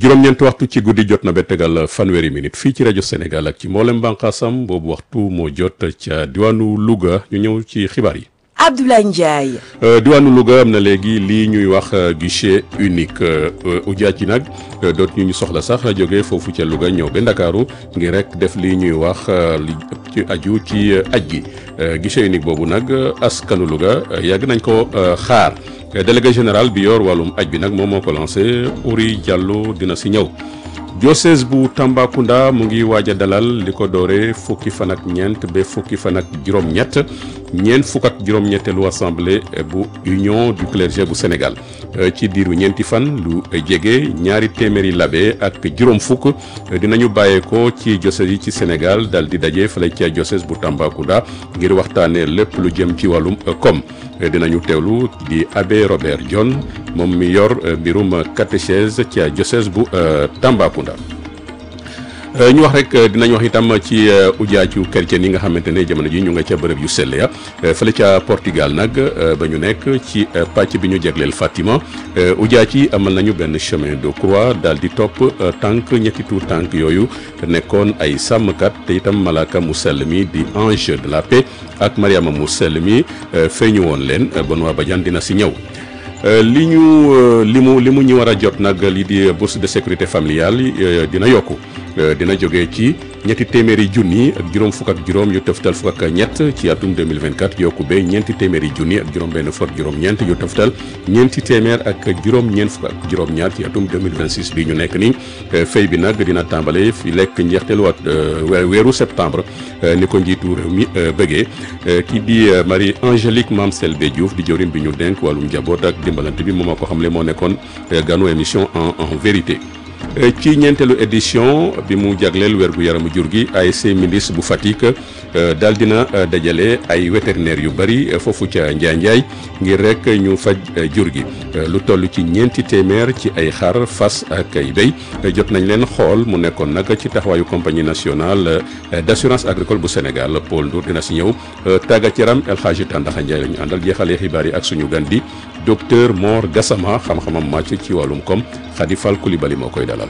juróom-ñeenti waxtu ci guddi jot na ba tegal fanweeri minute fii ci rajo Sénégal ak ci mboolem bànqaasam boobu waxtu moo jot ca diwaanu Louga ñu ñëw ci xibaar yi. Abdoulaye Ndiaye. diwaanu Louga am na léegi lii ñuy wax guichet unique ujaat yi nag dootu ñu soxla sax jóge foofu ca Louga ñëw ba Ndakaaru ngir rek def lii ñuy wax li ci aju ci aj gi guichet unique boobu nag askanu Louga yàgg nañ ko xaar délégué général bi yor wàllum aj bi nag moom moo ko lancé Uri Diallo dina si ñëw. diocèse bu Tambacounda mu ngi waaj a dalal li ko doore fukki fan ak ñeent ba fukki fan ak juróom-ñett ñeent fukk ak juróom-ñetteelu assemblée bu union du clergé bu Sénégal ci diiru ñeenti fan lu jege ñaari téeméeri labe ak juróom fukk dinañu bàyyeekoo ci diocèse yi ci Sénégal dal di daje fële ca diocèse bu Tambacounda ngir waxtaanee lépp lu jëm ci wàllum koom dinañu teewlu di abbé Robert John moom mi yor mbirum catéchèse ca diocèse bu Tambacounda. ñu wax rek dinañ wax itam ci ujaaju chrétien yi nga xamante ne jamono ji ñu nga ca bërëb yu sell ya fële ca Portugal nag ba ñu nekk ci pàcc bi ñu jagleel Fatima ujaaj yi amal nañu benn chemin de croix daal di topp tànk ñetti tuur tànk yooyu nekkoon ay sàmmkat te itam malaaka mu sell mi di ange de la paix ak Mariama mu sell mi feeñu woon leen Benoît Badiane dina si ñëw. li ñu li mu li mu ñu war a jot nag li di bourse de sécurité familiale dina yokku dina jógee ci ñetti téeméeri junni ak juróom fukk ak juróom yu tëftal fukk ak ñett ci atum 2024 yokku ba ñeenti téeméeri junni ak juróom benn fukk juróom-ñeent yu tëftal ñeenti téeméer ak juróom-ñeent fukk ak juróom-ñaar ci atum 2026 bi ñu nekk ni fay bi nag dina tàmbale fi lekk njeexteelu at weeru septembre ni ko njiitu réew mi bëggee ki di Marie Angélique Mame Selbé Diouf di jëwriñ bi ñu denk wàllum njaboot ak dimbalante bi moom moo ko xamle moo nekkoon ganu émission en en vérité ci ñeenteelu édition bi mu jagleel wérgu yaramu jur gi ASC Mindis bu Fatick daal dina dajale ay vétérinaires yu bëri foofu ca Njaay Njaay ngir rek ñu faj jur gi lu toll ci ñeenti téeméer ci ay xar fas ak ay béy jot nañ leen xool mu nekkoon nag ci taxawaayu compagnie nationale d' assurance agricole bu Sénégal Paul Ndour dina si ñëw tàggat yaram El Hadji Tandaxa Njaay la ñu àndal jeexalee xibaar yi ak suñu gan di docteur Mor Gassama xam-xamam màcc ci wàllum koom Khady Fall Coulibaly moo koy dalal.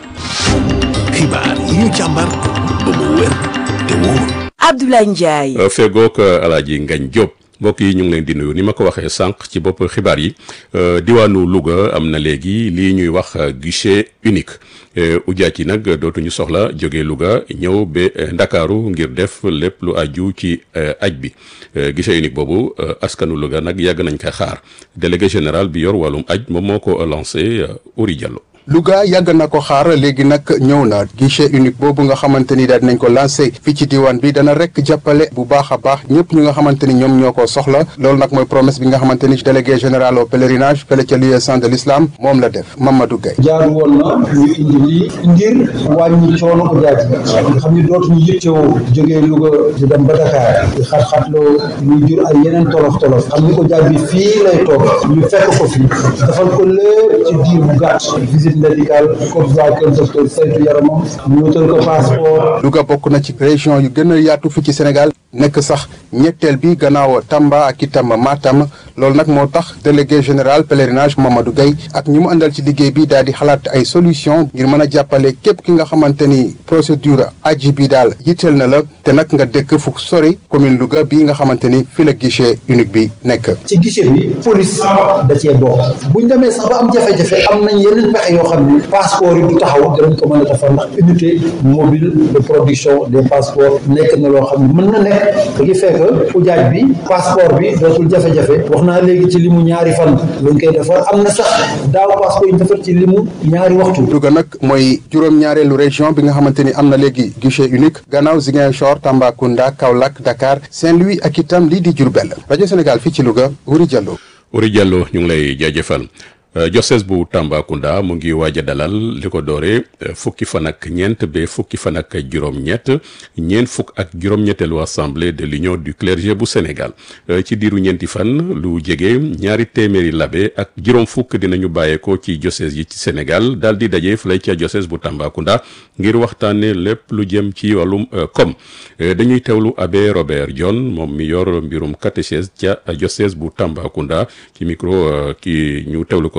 xibaar yi ñu càmbar ba mu wér te wóor. Abdoulaye Ndiaye. fegook Alaaji Ngañ Diop mbokk yi ñu ngi leen di nuyu ni ma ko waxee sànq ci bopp xibaar yi diwaanu Louga am na léegi lii ñuy wax guichet unique ujaat yi nag dootuñu soxla jóge Louga ñëw ba Ndakaaru ngir def lépp lu aju ci aj bi guichet unique boobu askanu Louga nag yàgg nañ koy xaar délégué général bi yor wàllum aj moom moo ko lancé Uri Diallo. Louga yàgg na ko xaar léegi nag ñëw na guichet unique boobu nga xamante ni daal dinañ ko lancé fii ci diwaan bi dana rek jàppale bu baax a baax ñëpp ñu nga xamante ni ñoom ñoo ko soxla loolu nag mooy promesse bi nga xamante ni délégué général au pèlerinage fële ca liaison de l'islam moom la def Mamadou Gueye. jaar woon na ñu indi lii ngir wàññi coono ko jaaj nga xam ni dootuñu yittewoo jógee Louga di dem ba Dakar di xat-xatloo muy jur ay yeneen tolof tolof xam ni ko jaaj bi fii lay toog ñu fekk ko fi defal ko lépp ci diir bu gàtt visite médical comme ça kër docteur saytu yaramam ñu wutal ko passeport. Louga bokk na ci région yu gën a yaatu fi ci Sénégal nekk sax ñetteel bi gannaaw Tamba ak itam Matam loolu nag moo tax délégué général pèlerinage Mamadou Gueye ak ñi mu àndal ci liggéey bi daal di xalaat ay solution ngir mën a jàppale képp ki nga xamante ni procédure aji bi daal yitteel na la te nag nga dëkk fu sori commune Louga bii nga xamante ni fi la guichet unique bi nekk. ci guichet bi police da cee bokk buñ demee sax ba am jafe-jafe am nañ yeneen pexe yoo xam ni passeport yi du taxaw danañ ko mën a defar ndax unité mobile de production des passeports nekk na loo xam ne mën na nekk da ngi fekk ujaaj bi passeport bi dootul jafe-jafe wax naa léegi ci limu ñaari fan lañ koy defar am na sax daaw passeport yi ñu defar ci limu ñaari waxtu Louga nag mooy juróom-ñaareelu région bi nga xamante ni am na léegi guichet unique gannaaw Ziguinchor Tambacounda Kaolack Dakar Saint-Louis ak itam lii di Diourbel rajo Sénégal fii ci Louga Wuri Diallo. Wuri Diallo ñu ngi lay jaajëfal. Diocèse bu Tambacounda mu ngi waaj a dalal li ko doore fukki fan ak ñeent ba fukki fan ak juróom-ñett ñeent fukk ak juróom-ñetteelu assemblée de l'union du clergé bu Sénégal ci diiru ñeenti fan lu jege ñaari téeméeri labe ak juróom fukk dinañu bàyyeekoo ci diocèse yi ci Sénégal daal di daje fële ca diocèse bu Tambacounda ngir waxtaanee lépp lu jëm ci wàllum koom dañuy teewlu abbé Robert John moom mi yor mbirum catéchèse ca diocèse bu Tambacounda ci micro ki ñu teewlu ko.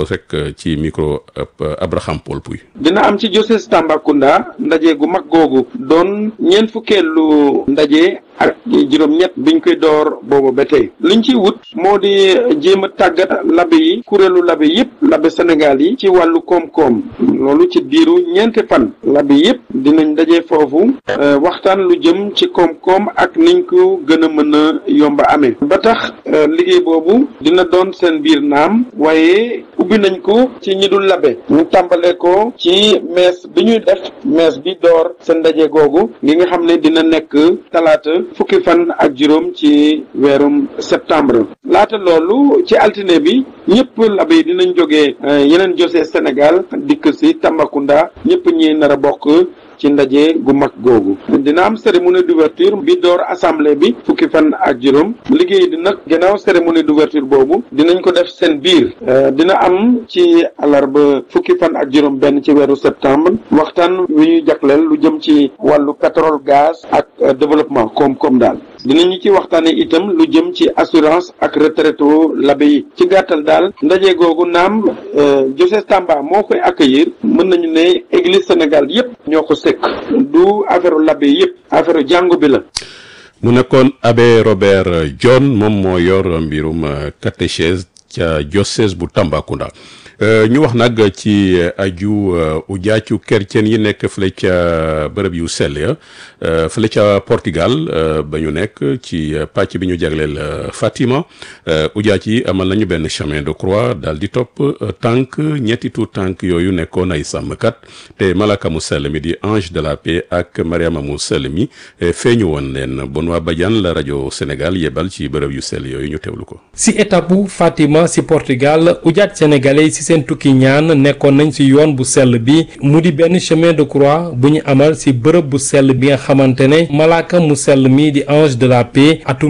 rek ci micro Abraham Paul Pouy. dina am ci diocèse Tambacounda ndaje gu mag googu doon ñeent fukkeelu ndaje ak juróom-ñett biñ koy door boobu ba tey liñ ciy wut moo di jéem a tàggat labe yi kuréelu labe yëpp labe Sénégal yi ci wàllu koom-koom loolu ci diiru ñeenti fan labe yëpp dinañ daje foofu waxtaan lu jëm ci koom-koom ak niñ ko gën a mën a yomba amee ba tax liggéey boobu dina doon seen biir naam waaye ubbi nañ ko ci ñi dul labe ñu tàmbale ko ci mees bi ñuy def mees bi door seen ndaje googu li nga xam ne dina nekk talaata fukki fan ak juróom ci weerum septembre laata loolu ci altine bi ñëpp labe yi dinañ jógee yeneen josee Sénégal dikk si Tambacounda ñëpp ñi nar a bokk ci ndaje gu mag googu dina am cérémonie d'ouverture bi door assemblée bi fukki fan ak juróom liggéey di nag gannaaw cérémonie d'ouverture boobu dinañ ko def seen biir dina am ci alarba fukki fan ak juróom benn ci weeru septembre waxtaan wi ñuy jagleel lu jëm ci wàllu pétrole gaz ak développement koom-koom daal dinañu ci waxtaane itam lu jëm ci assurance ak retraite labe yi ci gàttal daal ndaje googu naam diocèse Tamba moo koy accueillir mën nañu ne église Sénégal yépp ñoo ko sekk du affaire labe yépp affaire jàngu bi la mu nekkoon abbé Robert John moom moo yor mbirum catéchèse ca diocèse bu Tambacounda ñu wax nag ci aju ujaacu chrétien yi nekk fële ca bërëb yu sell ya fële ca Portugal ba ñu nekk ci pàcc bi ñu jagleel Fatima ujaac yi amal nañu benn chemin de croix daal di topp tànk ñetti tuut tànk yooyu nekkoon ay sàmmkat te malaka mu sell mi di ange de la paix ak Mariama mu sell mi feeñu woon leen Benoît Badiane la rajo Sénégal yebal ci bërëb yu sell yooyu ñu teewlu ko. si étape bu Fatima si Portugal ujaac sénégalais si seen tukki ñaan nekkoon nañ ci yoon bu sell bi mu di benn chemin de croix bu ñu amal ci bërëb bu sell bi nga xamante ne malaaka mu sell mi di ange de la paix atum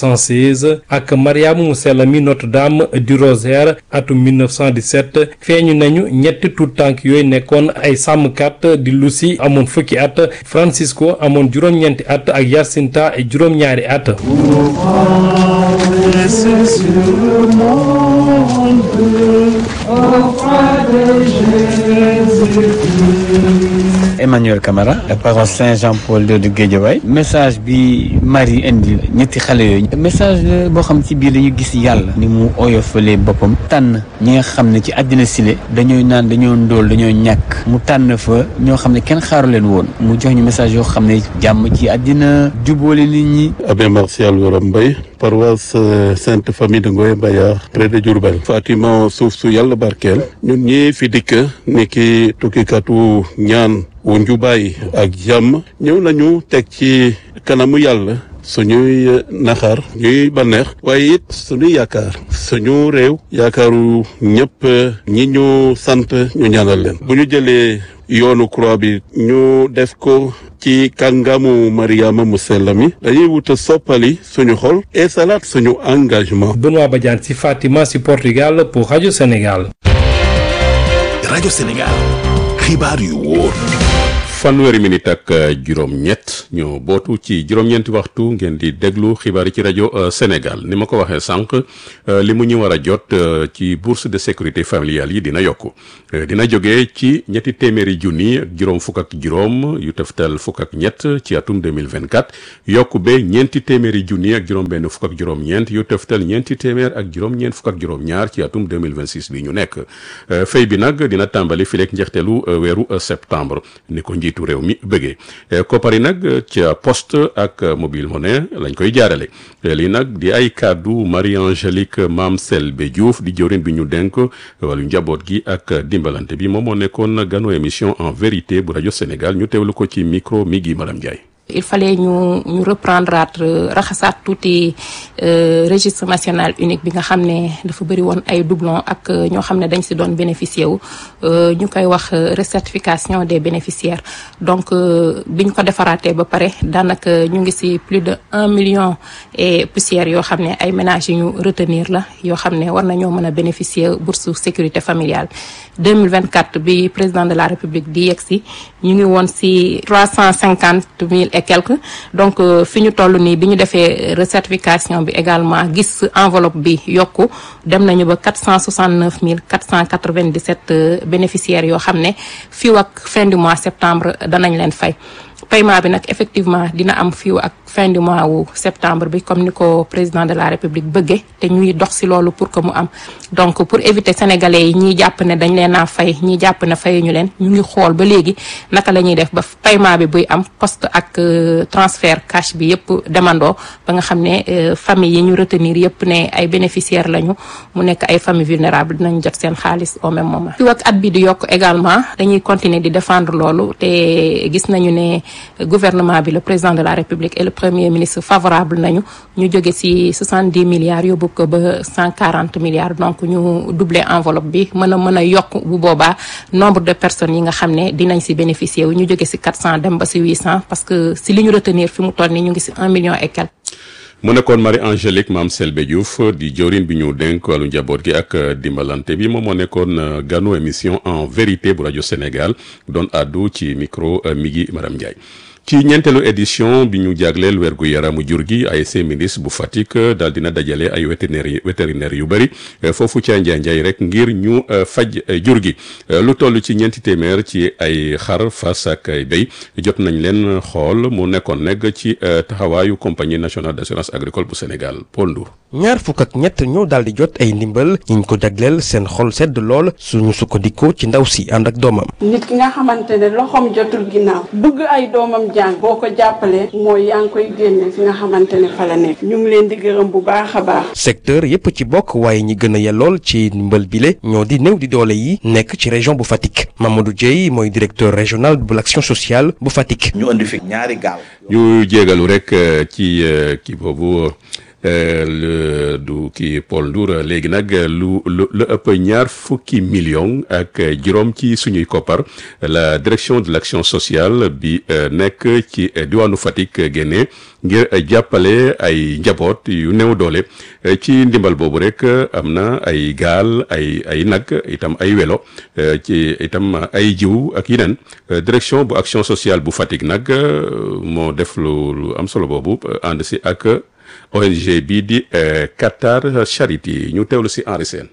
1916 ak mariama mu sell mi Notre-Dame du Rosaire atum 1917 feeñu nañu ñetti tuut tànk yooyu nekkoon ay sàmmkat di Lucy amoon fukki at Francisco amoon juróom-ñeenti at ak Jacinta juróom-ñaari at Emmanuel Camara paroisse Saint-Jean-Paul II de Guédiawaye message bi Marie indi ñetti xale yooyu message la boo xam ci biir dañu gis yàlla ni mu oyofalee boppam tànn ñi nga xam ne ci àddina sile dañooy naan dañoo ndóol dañoo ñàkk mu tànn fa ñoo xam ne kenn xaaru leen woon mu jox ñu message yoo xam ne jàmm ci àddina jubóole nit ñi Abbé Martial Wara Mbaye paroisse Sainte Famille de Ngoye Mbayar près de Diourbel Fatima suuf su yàlla barkeel ñun ñi fi dikk ni ki tukkikatu ñaan wu njubaay ak jàmm ñëw nañu teg ci kanamu yàlla suñuy naxar ñuy bànneex waaye it suñuy yaakaar suñu réew yaakaaru ñëpp ñi ñu sant ñu ñaanal leen bu ñu jëlee yoonu croix bi ñu def ko ci kàngamu Mariama mu sell mi dañuy wuta soppali suñu xol et salaat suñu engagement Benoît Badiane ci Fatima ci Portugal pour Radio Sénégal rajo Sénégal xibaar yu wóor fanweeri minute ak juróom-ñett ñu bootu ci juróom-ñeenti waxtu ngeen di déglu xibaar yi ci rajo Sénégal ni ma ko waxee sànq li mu ñu war a jot ci bourse de sécurité familiale yi dina yokku dina jógee ci ñetti téeméeri junni ak juróom fukk ak juróom yu teftal fukk ak ñett ci atum 2024 yokku ba ñeenti téeméeri junni ak juróom-benn fukk ak juróom-ñeent yu teftal ñeenti téeméer ak juróom-ñeent fukk ak juróom-ñaar ci atum 2026 bi ñu nekk fay bi nag dina tàmbali fileeg njeexteelu weeru septembre ni ko njiitu réew mi bëggee koppari nag ca poste ak mobile monnaie lañ koy jaarale lii nag di ay kàddu Marie Angélique Mame Selbe Diouf di jëwrin bi ñu denk wàllu njaboot gi ak dimbalante bi moom moo nekkoon ganu émission en vérité bu rajo Sénégal ñu teewlu ko ci micro mi gi Madame Ndiaye il fallait ñu ñu reprendre raxasaat tuuti registre national unique bi nga xam ne dafa bëri woon ay doublon ak ñoo xam ne dañ si doon bénéficier wu ñu koy wax recertification des bénéficiaires donc biñ ko defaraatee ba pare daanaka ñu ngi si plus de un million et poussière yoo xam ne ay ménages yu ñu retenir la yoo xam ne war nañoo mën a bénéficier bourse sécurité familiale 2024 bi président de la république di yegg si ñu ngi woon si trois cent cinquante mille et quelques donc fi ñu toll nii bi ñu defee recertification bi également gis enveloppe bi yokku dem nañu ba quatre cent soixante neuf mille quatre cent quatre vingt dix sept bénéficiaires yoo xam ne fii ak fin du mois septembre danañ leen fay. paiement bi nag effectivement dina am fii ak fin du mois wu septembre bi comme ni ko président de la république bëggee te ñuy dox si loolu pour que mu am donc pour éviter sénégalais yi ñiy jàpp ne dañ leen a fay ñiy jàpp ne fayuñu leen ñu ngi xool ba léegi naka la ñuy def ba paiement bi buy am poste ak transfert cash bi yëpp demandoo ba nga xam ne famille yi ñu retenir yëpp ne ay bénéficiaires lañu mu nekk ay famille vulnérables dinañ jot seen xaalis au même moment. fii ak at bi di yokk également dañuy continuer di défendre loolu te gis nañu ne. gouvernement bi le président de la république et le premier ministre favorable nañu ñu jóge ci soixante dix milliards yóbbu ko ba cent quarante milliards donc ñu doubler enveloppe bi mën a mën a yokk bu boobaa nombre de personnes yi nga xam ne dinañ ci bénéficier wu ñu jóge ci quatre cent dem ba ci huit cent parce que ci li ñu retenir fi mu toll nii ñu ngi ci un million et quelques. mu nekkoon Marie Angélique Mame Selbe Diouf di jawriñ bi ñu dénk wàllu njaboot gi ak dimbalante bi moom moo nekkoon ganu émission en vérité bu rajo Sénégal doon àddu ci micro Migui Maram Ndiaye. ci ñeenteelu édition bi ñu jagleel wergu yaramu jur gi ASC ministre bu Fatick daal dina dajale ay vétérinaire vétérinaire yu bëri foofu ca Njaay Njaay rek ngir ñu faj jur gi lu toll ci ñeenti téeméer ci ay xar fas ak ay béy jot nañ leen xool mu nekkoon nekk ci taxawaayu compagnie nationale d'assurance agricole bu Sénégal Paul Ndour ñaar fukk ak ñett ñoo daal di jot ay ndimbal ñiñ ko jagleel seen xol sedd lool suñu sukkandikoo ci ndaw si ànd ak doomam. nit ki nga xamante ne loxoom jotul ginnaaw bëgg ay doomam jàng boo ko jàppalee mooy yaa ngi koy génne fi nga xamante ne fa la nekk ñu ngi leen di gërëm bu baax a baax. secteur yépp ci bokk waaye ñi gën a yellool ci ndimbal bile ñoo di néew di doole yi nekk ci région bu Fatick Mamadou Dieye mooy directeur régional bu l'action sociale bu Fatick. ñu indi fi ñaari gaal. ñu jégalu rek ci kii boobu. le du kii Paul Ndour léegi nag lu lu lu ëpp ñaar fukki million ak juróom ci suñuy koppar la direction de l'action sociale bi nekk ci diwaanu Fatick génne ngir jàppale ay njaboot yu néew doole ci ndimbal boobu rek am na ay gaal ay ay nag itam ay welo ci itam ay jiw ak yeneen direction bu action sociale bu Fatick nag moo def lu lu am solo boobu ànd si ak. ONG bii di Qatar Charity ñu teewlu ci Henri Sène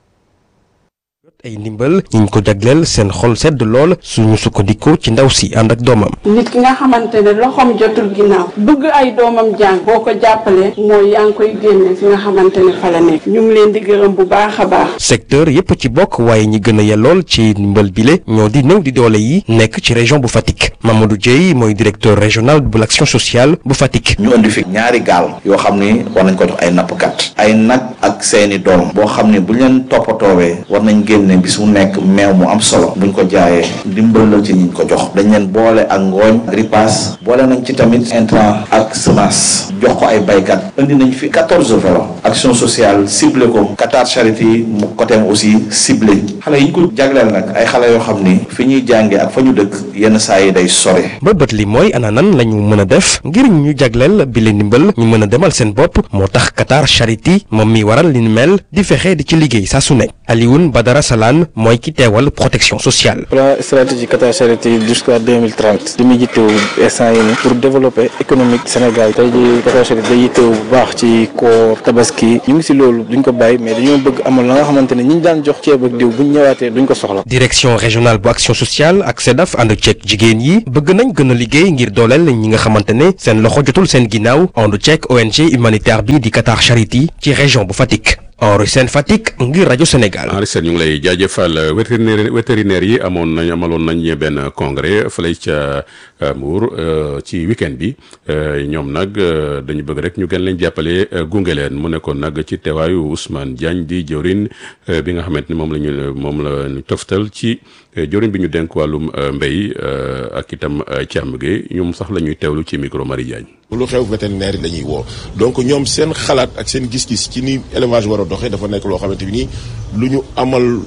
ay ndimbal ñiñ ko jagleel seen xol sedd lool suñu sukkandikoo ci ndaw si ànd ak doomam. nit ki nga xamante ne loxoom jotul ginnaaw bëgg ay doomam jàng boo ko jàppalee mooy yaa ngi koy génne fi nga xamante ne fa la nekk ñu ngi leen di gërëm bu baax a baax. secteur yépp ci bokk waaye ñi gën a yellool ci ndimbal bile ñoo di néew di doole yi nekk ci région bu Fatick Mamadou Dieye mooy directeur régional bu l'action sociale bu Fatick. ñu indi fi ñaari gaal yoo xam ni war nañ ko jox ay nappkat ay nag ak seeni doom boo xam ne bu ñu leen toppatoowee war nañ génne bis mu nekk meew mu am solo buñ ko jaayee dimbal la ci ñiñ ko jox dañ leen boole ak ngooñ ripaas boole nañ ci tamit intrant ak semence jox ko ay baykat indi nañ fi quatorze vélos action sociale ciblé ko Qatar Charity mu côté aussi ciblé xale yi ñu ko jagleel nag ay xale yoo xam ni fi ñuy jànge ak fa ñu dëkk yenn saa yi day sore ba bët li mooy ana nan la ñu mën a def ngir ñu jagleel bi leen ndimbal ñu mën a demal seen bopp moo tax Qatar Charity moom mi waral li ni mel di fexe di ci liggéey saa su nekk Alioune Badara Salane mooy ki teewal protection sociale. plan stratégique Qatar Charity jusqu'à 2030 li muy yittewu instant yi ni pour développer économique Sénégal tey jii Qatar Charity day yittewu bu baax ci koor tabaski ñu ngi si loolu duñ ko bàyyi mais dañoo bëgg amal la nga xamante ne ñi ñu daan jox ceeb ak diw buñ ñëwaatee duñ ko soxla. direction régionale bu action sociale ak SEDAF ànd ceeg jigéen yi bëgg nañ gën a liggéey ngir dooleel ñi nga xamante ne seen loxo jotul seen ginnaaw ànd ceeg ONG humanitaire bi di Qatar Charity ci région bu Fatick. Henri Sène Fatick ngir rajo Sénégal. Henri Sène ñu ngi lay jaajëfal vétérinaire vétérinaire yi amoon nañ amaloon nañ benn congrès fële ca Mbour ci week-end bi ñoom nag dañu bëgg rek ñu gën leen jàppale gunge leen mu nekkoon nag ci teewaayu Ousmane Diagne di jëwrin bi nga xamante ni moom la ñu moom la ñu toftal ci jëwrin bi ñu dénk wàllum mbéy ak itam càmm gi ñoom sax la ñuy teewlu ci micro Marie Diagne. lu xew vétérinaire yi la ñuy woo donc ñoom seen xalaat ak seen gis-gis ci ni élevage war a doxee dafa nekk loo xamante bi nii lu ñu amal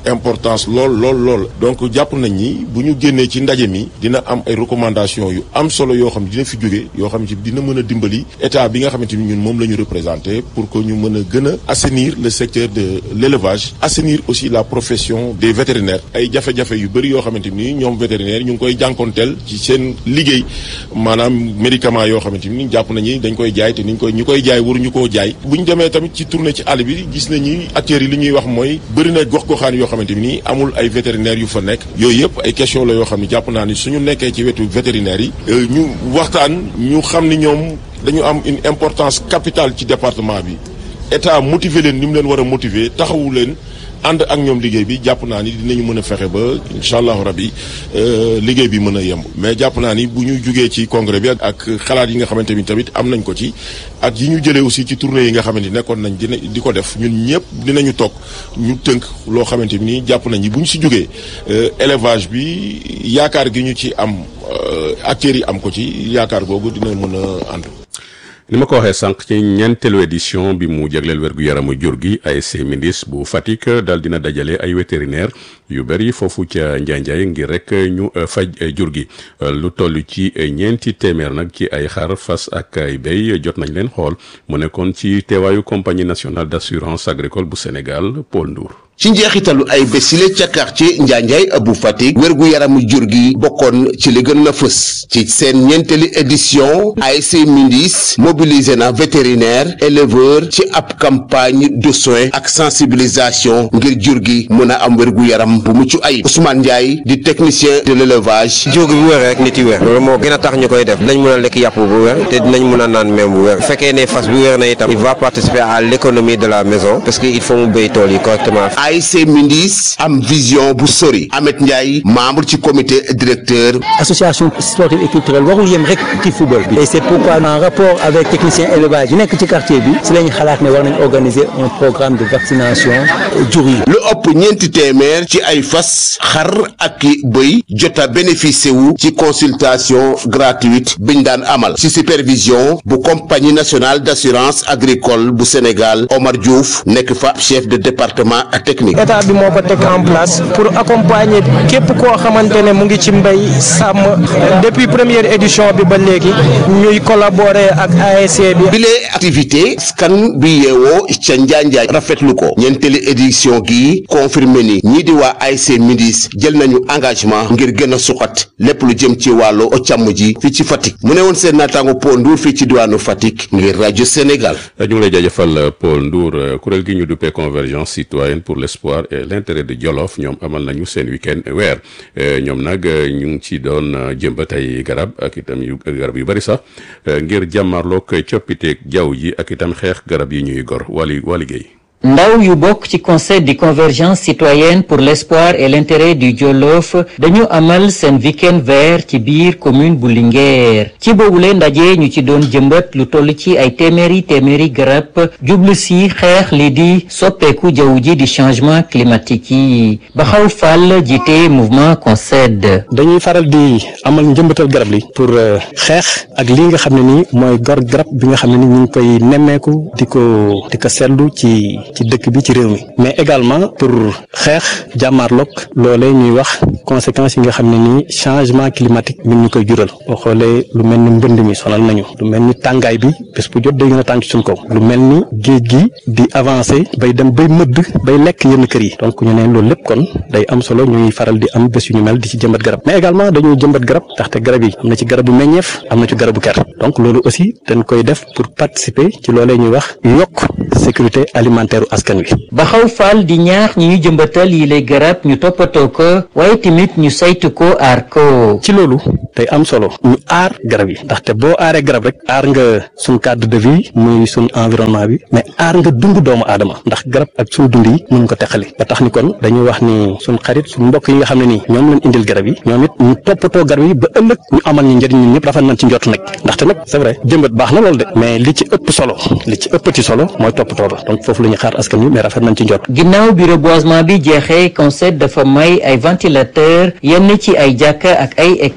importance lool lool lool donc jàpp nañ ni bu ñu génnee ci ndaje mi dina am ay recommandations yu am solo yoo xam dina fi jóge yoo xam ci dina mën a dimbali état bi nga xamante ni ñun moom la ñu représenté pour que ñu mën a gën a assainir le secteur de l'élevage assainir aussi la profession des vétérinaires ay jafe-jafe yu bëri yoo xamante ni ñoom vétérinaire ñu ngi koy jànkonteel ci seen liggéey maanaam médicament yoo xamante ni jàpp nañu dañ koy jaay te niñ koy ñu koy jaay waruñu koo jaay bu ñu demee tamit ci tournée ci àll bi gis nañu acteurs yi li ñuy wax mooy bëri na gox-goxaan yoo xamante ni amul ay vétérinaires yu fa nekk yooyu yëpp ay question la yoo xam ne jàpp naa ni suñu nekkee ci wetu vétérinaires yi ñu waxtaan ñu xam ni ñoom dañu am une importance capitale ci département bi état motiver leen ni mu leen war a motiver taxawu leen ànd ak ñoom liggéey bi jàpp naa ni dinañu mën a fexe ba incha allahu rabi liggéey bi mën a yemb mais jàpp naa ni bu ñu jugee ci congrès bi ak xalaat yi nga xamante ni tamit am nañ ko ci ak yi ñu jëlee aussi ci tournée yi nga xamante ni nekkoon nañ dina di ko def ñun ñëpp dinañu toog ñu tënk loo xamante ni jàpp nañ ni bu ñu si jugee élevage bi yaakaar gi ñu ci am acteurs yi am ko ci yaakaar googu dina mën a ànd. ni ma ko waxee sànq ci ñeenteelu édition bi mu jagleel wérgu yaramu jur gi ASC Mindis bu Fatick daal dina dajale ay vétérinaire yu bëri foofu ca Njaanjaay ngir rek ñu faj jur gi lu toll ci ñeenti téeméer nag ci ay xar fas ak ay béy jot nañ leen xool mu nekkoon ci teewaayu compagnie nationale d'assurance agricole bu Sénégal Paul Ndour ci njeexitalu ay bésile ca quartier Njaanjaay bu Fatick wérgu yaramu jur gi bokkoon ci li gën na fës ci seen ñeenteeli édition ASC Mindis mobilisé na vétérinaire éleveur ci ab campagne de soins ak sensibilisation ngir jur gi mën a am wérgu yaram bu mucc ayib Ousmane Ndiaye di technicien de l'élevage jur gi bu wér rek nit yi wér loolu moo gën a tax ñu koy def dinañ mën a lekk yàpp bu wér te dinañ mën a naan meew bu wér fekkee ne fas bu wér na itam il va participer à l'économie de la maison parce que il faut mu béy tool yi correctement ASC Mindis am vision bu sori Ahmed Ndiaye membre ci comité directeur association sportive et culturelle warul yem rek ci football bi et c'est pourquoi en rapport avec technicien élevage yi nekk ci quartier bi si lañ xalaat ne war nañ organiser un programme de vaccination jur yi lu ëpp ñeenti téeméer ci ay fas xar ak i bëy jota bénéficié wu ci consultation gratuite biñ daan amal ci supervision bu compagnie nationale d'assurance agricole bu Sénégal Omar Diouf nekk fa chef de département technique état bi moo ko teg en place pour accompagner képp koo xamante ne mu ngi ci mbay sàmm depuis première édition bi ba léegi ñuy collaborer ak ASC bi. bile activité scan bi yeewoo ca Njaanjaay rafetlu ko ñeenteeli édition gi confirmé ni ñii di waa ASC Mindis jël nañu engagement ngir gën a suqat lépp lu jëm ci wàllu càmm ji fii ci Fatick mu ne woon seen naataango Paul Ndour fii ci diwaanu Fatick ngir rajo Sénégal. ñu ngi lay jaajëfal Paul Ndour kuréel gi ñu duppee convergence citoyenne pour l'espoir et l'intérêt de Jolof ñoom amal nañu seen week-end weer ñoom nag ñu ngi ci doon jëmbat ay garab ak itam yu garab yu bari sax ngir jàmmarloog coppiteeg jaww ji ak itam xeex garab yi ñuy gor wali wali géey ndaw yu bokk ci conseil de convergence citoyenne pour l'espoir et l'intérêt du Jolof dañu amal seen week-end vert ci biir commune bu Linguère ci boobule ndaje ñu ci doon jëmbat lu toll ci ay téeméeri téeméeri garab jublu si xeex li di soppeeku jaww ji di changement climatique yi Baxaw Fall jiite mouvement CONCED. dañuy faral di amal njëmbatal garab li pour xeex ak li nga xam ne nii mooy gor garab bi nga xam ne ni ñu ngi koy nemmeeku di ko di ko seetlu ci. ci dëkk bi ci réew mi mais également pour xeex jàmmaarloog loolee ñuy wax conséquences yi nga xam ne nii changement climatique mi ñu koy jural boo xoolee lu mel ni mbënd mi sonal nañu lu mel ni tàngaay bi bés bu jot day gën a tàng ci suñ kaw lu mel ni géej gi di avancer bay dem bay mëdd bay lekk yenn kër yi donc ñu ne loolu lépp kon day am solo ñuy faral di am bés yu ñu mel di ci jëmbat garab mais également dañuy jëmbat garab ndaxte garab yi am na ci garabu meññeef am na ci garabu ker donc loolu aussi dañ koy def pour participer ci loolee ñuy wax yokk sécurité alimentaire askan wi. Baxaw Fall di ñaax ñi ñu jëmbatal yi lay garab ñu toppatoo ko waaye tamit ñu saytu ko aar ko. ci loolu day am solo ñu aar garab yi ndaxte boo aaree garab rek aar nga suñ cadre de vie muy suñ environnement bi mais aar nga dund doomu aadama ndax garab ak suñ dund yi mën ko teqali ba tax ni kon dañuy wax ni suñ xarit suñ mbokk yi nga xam ne nii ñoom lañ indil garab yi ñoom it ñu toppatoo garab yi ba ëllëg ñu amal ñu njëriñ ñun ñëpp rafet nañ ci njott nag ndaxte nag c'est vrai jëmbat baax na loolu de mais li ci ëpp solo li ci ëppati solo mooy toppatoo ba donc foofu la ñuy xaar askan wi mais rafet nañ ci njott ginnaaw bi reboisement bi jeexee conseil dafa may ay ventilateur yenn ci ay jàkka ak ay école coranique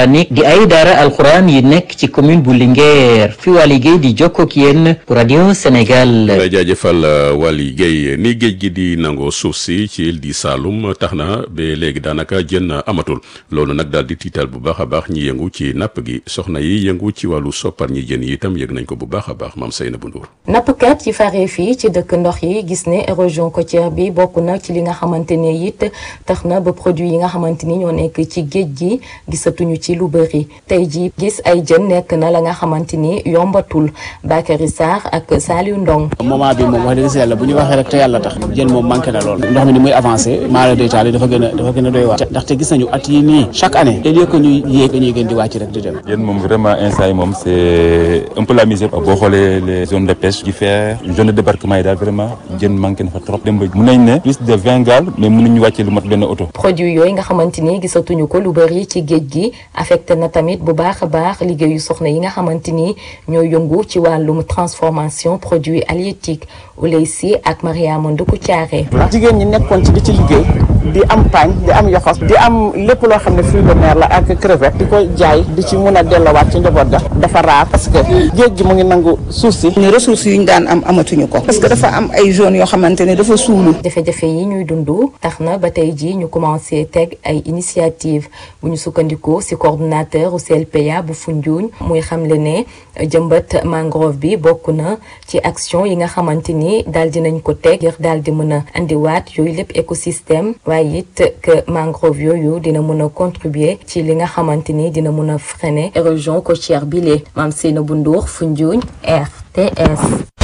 coranique di ay daara alxuraan yi nekk ci commune bu Linguère fi waa liggéey di jokkoo ak yéen pour radio Sénégal. lay jaajëfal Waly Guèye ni géej gi di nangoo suuf si ci île di Saloum tax na ba léegi daanaka jën amatul loolu nag daal di tiital bu baax a baax ñi yëngu ci napp gi soxna yi yëngu ci wàllu soppar ñi jën yi itam yëg nañ ko bu baax a baax maam Seynabou Ndour nappkat yi faree fii ci dëkk ndox yi gis ne érosion côtière bi bokk na ci li nga xamante ne it tax na ba produit yi nga xamante ni ñoo nekk ci géej gi gisatuñu ci lu bëri tey ji gis ay jën nekk na la nga xamante ni yombatul Bakary Sarr ak Saliou Ndong moment bi moom wax dëgg si yàlla bu ñu waxee rek te yàlla tax jën moom manqué na lool ndox mi ni muy avancé maara day taal dafa gën a dafa gën a doy waar ndaxte gis nañu at yi nii chaque année au lieu que ñuy yéeg dañuy gën di wàcc rek di dem yéen moom vraiment instant yi moom c'est un peu la misère boo xoolee les zones de pêche di faire zone de débarquement yi daal vraiment jën manqué na fa trop dem ba mun nañ ne plus de vingt gaal mais mënuñu wàccee lu mat benn oto produit yooyu nga xamante ni gisatuñu ko lu bëri ci géej gi affecté na tamit bu baax a baax liggéeyu soxna yi nga xamante ni ñoo yëngu ci wàllum transformation produits halieutiques Ouleysi ak Mariama Nduku Thiaré jigéen ñi nekkoon ci di ci liggéey di am paañ di am yoxos di am lépp loo xam ne fruit de mer la ak crevette di ko jaay di ci mun a delloowaat ci njaboot ga dafa raar parce que géej gi mu ngi nangu suuf si ñu ressources yu ñu daan am amatuñu ko parce que dafa am ay zones yoo xamante ne dafa suulu jafe-jafe yi ñuy dund tax na ba tey ji ñu commencé teg ay initiative bu ñu sukkandikoo ci coordonnateur u CLPA bu Foundiougne muy xamle ne jëmbat mangrove bi bokk na ci action yi nga xamante ni daal dinañ ko teg ngir daal di mën a andiwaat yooyu lépp écosystème waaye it que mangrove yooyu dina mën a contribuer ci li nga xamante ni dina mën a freiner érosion côtière bi lee maam Seynabou Ndour Foundiougne RTS.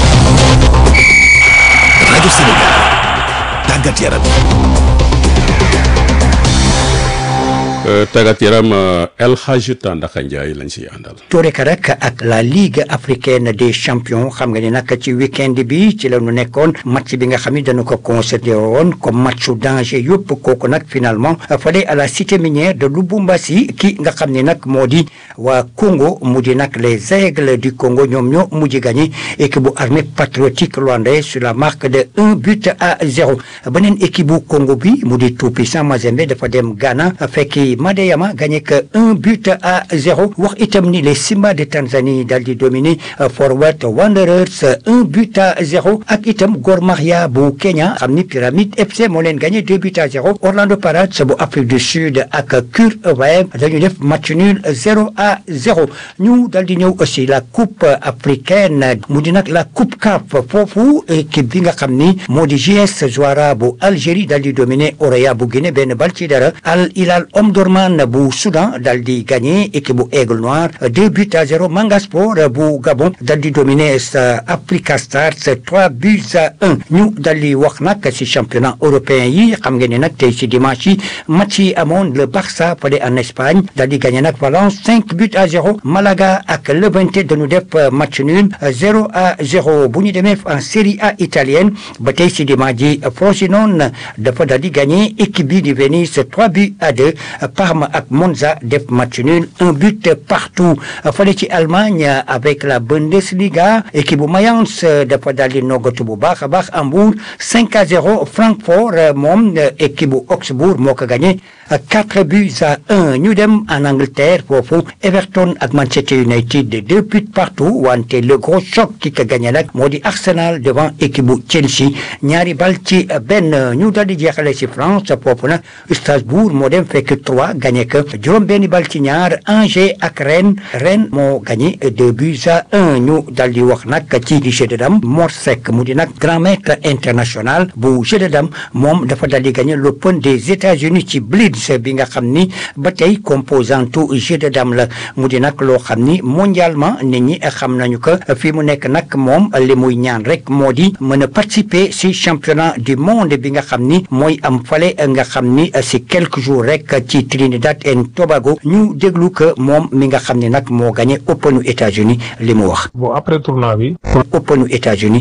rajo Sénégal tàggat yaram. tàggat yaram El Hadj Tandaka Ndiaye lañ siy àndal. Touré rek ak la Ligue africaine des champions xam nga ni nag ci week-end bi ci la ñu nekkoon match bi nga xam ni dañu ko considéré woon comme matchu danger yëpp kooku nag finalement fale à la cité minière de Lubumbashi ki nga xam ni nag moo di waa Congo mu di nag les aigles du Congo ñoom ñoo mujj gagné équipe bu armée patriotique rwandaise sur la marque de un but à zéro beneen équipe bu Congo bi mu di tout puissant Mazembe dafa dem Ghana fekki Madeyama gagné que un but à zéro wax itam ni les Simba de Tanzanie daal di dominer Forward Wanderers un but à zéro ak itam Gor Mahia bu Kenya xam ni Pyramide FC moo leen gagné deux buts à zéro Orlando Pirates bu Afrique du Sud ak Cur Wave dañu def match nul zéro à zéro ñu daal di ñëw aussi la coupe africaine mu di nag la coupe CAF foofu équipe bi nga xam ni moo di JS Zouara bu Algérie daal di dominer Orea bu Guinée benn bal ci dara Al Hilal Omdurman bu Soudan dal di gagné équipe bu Aigle Noir deux buts à zéro Manga Sport bu Gabon dal di dominer sa Africa Stars trois buts à un ñu dal di wax nag ci championnat européen yi xam ngeen ne nag tey ci dimanche yi match yi amoon le Barça fale en Espagne dal di gagné nag Valence cinq buts à zéro Malaga ak Levante dañu def match nul zéro à zéro bu ñu demee en Série A italienne ba tey ci dimanche ji Frosinone dafa dal di gagné équipe bi di Venise trois buts à deux Parme ak Monza def match nul un but partout fale ci Allemagne avec la Bundesliga équipe bu Mayence dafa daal di noggatu bu baax a baax Hambourg 5 à 0 Francfort moom équipe bu Augsbourg moo ko gagné quatre buts à un ñu dem en Angleterre foofu Everton ak Manchester United deux buts partout wante le gros choc ki ko gagné nag moo di Arsenal devant équipe bu Chelsea ñaari bal ci benn ñu daal di jeexale ci France foofu nag Strasbourg moo dem fekk trois gagné que juróom benni bal ci ñaar Angers ak Rennes Rennes moo gagné deux buts à un ñu daal di wax nag ci jeu de dame Mor Seck mu di nag grand maître international bu jeu de dame moom dafa daal di gagné l'Open des États-Unis ci Blitz bi nga xam ni ba tey composante jeu de dame la mu di nag loo xam ni mondialement nit ñi xam nañu que fii mu nekk nag moom li muy ñaan rek moo di mën a participer si championnat du monde bi nga xam ni mooy am fale nga xam ni si quelques jours rek ci Trinidad and Tobago ñu déglu que moom mi nga xam ni nag moo gagné Openu États-Unis li mu wax. bon après tournoi bi. Openu États-Unis